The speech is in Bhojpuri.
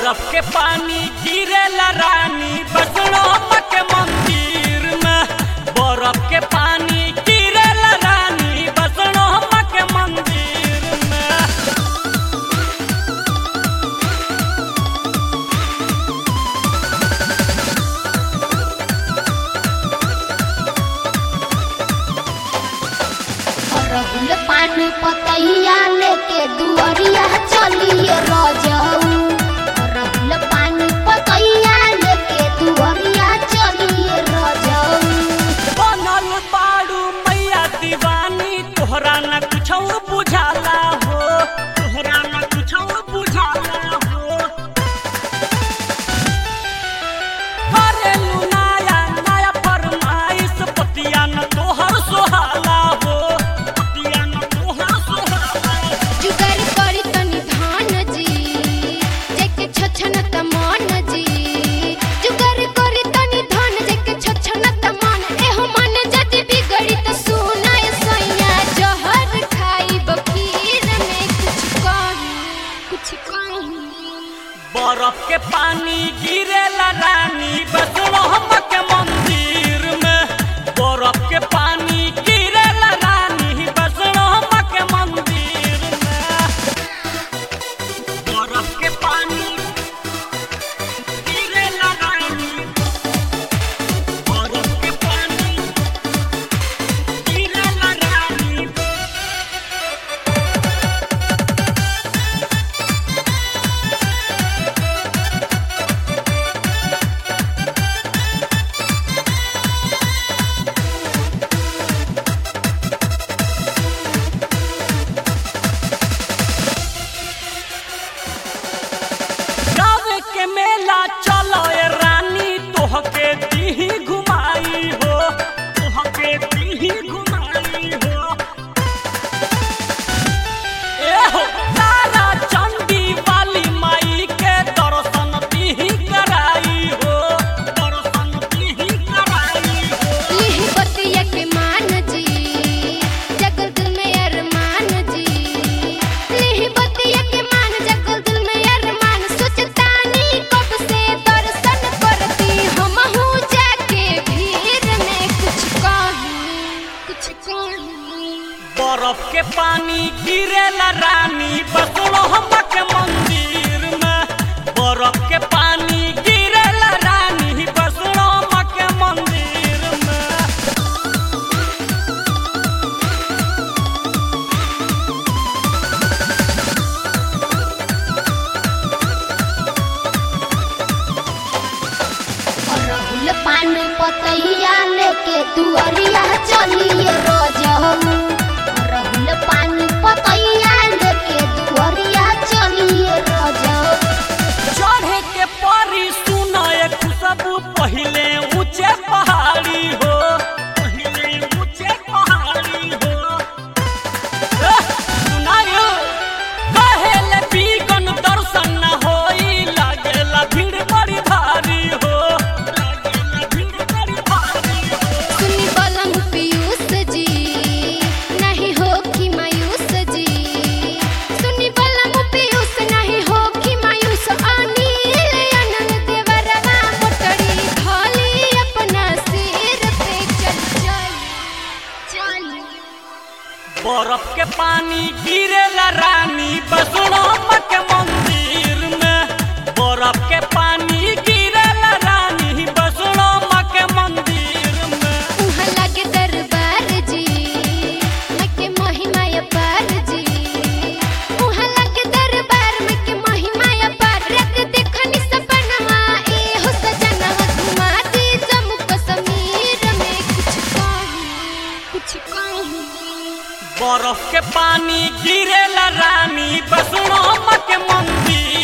बरफ के पानी गिरेला रानी बसड़ो के मंदिर में बरफ के पानी गिरेला रानी बसड़ो के मंदिर में रहुल पान पतैया लेके दुअरिया चलिए रजऊ रहुल पान पतैया लेके दुअरिया चलिए रजऊ बनल बाड़ू मैया दीवानी तोहरा न कुछ बुझाला हो तोहरा न कुछ बुझाला हो करेलू नया नया फरमाइश पतिया न तोहर सोहाला हो पतिया न तोहर सोहाला जुगार करी तनी धान जी जेके छछन त मन जी जुगार करी तनी धान जेके छछन त मन एहो मन जदी बिगड़ी त सुनाय सैया जहर खाई बखीर में कुछ कही कुछ कही बरफ के पानी गिरेला रानी बसड़ो के मंदिर में बरफ के पानी गिरेला रानी बसड़ो के मंदिर में बरफ के पानी गिरेला रानी बरफ के पानी गिरेला रानी गावे के मेला चलो ए रानी तोहके दीही घुमाई हो तोहके दीही घुमाई हो ए हो तारा चंडी वाली माई के दर्शन दीही कराई हो दर्शन दीही कराई हो लिहि बतिया के मान जी जगल दिल में अरमान जी लिहि बतिया के मान जगल दिल में अरमान सोचतानी कब से दर्शन करती हम हूँ जाके भीड़ में कुछ कही कुछ कही बरफ के पानी गिरेला रानी बसड़ो के मंदिर में बरफ के पानी गिरेला रानी बसड़ो के मंदिर में रहुल पान पतैया लेके दुअरिया चलिए रजऊ रहुल पान पतैया लेके दुअरिया चलिए रजऊ चढ़े के परी सुनाए खुशबू पहिले ऊंचे पहाड़ी हो पहिले ऊंचे पहाड़ी हो एह, सुनायो कहेले बीगन दर्शन न होई लागेला भीड़ बड़ी भारी हो लागेला भीड़ बड़ी भारी हो सुनी बलम पीयूष जी नहीं हो कि मायूस जी सुनी बलम पीयूष नहीं हो कि मायूस अनिल अनल देवरवा मोटरी धोली अपना सिर पे चल चल चल बरफ के पानी गिरेला रानी बसड़ो के मंदिर में बरफ के पानी गिरेला रानी बसड़ो के मंदिर में उहाँ लागे दरबार जी मैं के महिमा अपार जी उहाँ लागे दरबार में के महिमा अपार रात देखनी सपनवा ए हो सजनवा घुमा दी जम्मू कश्मीर में कुछ कही कुछ कही बरफ के पानी गिरेला रानी बसड़ो के मंदिर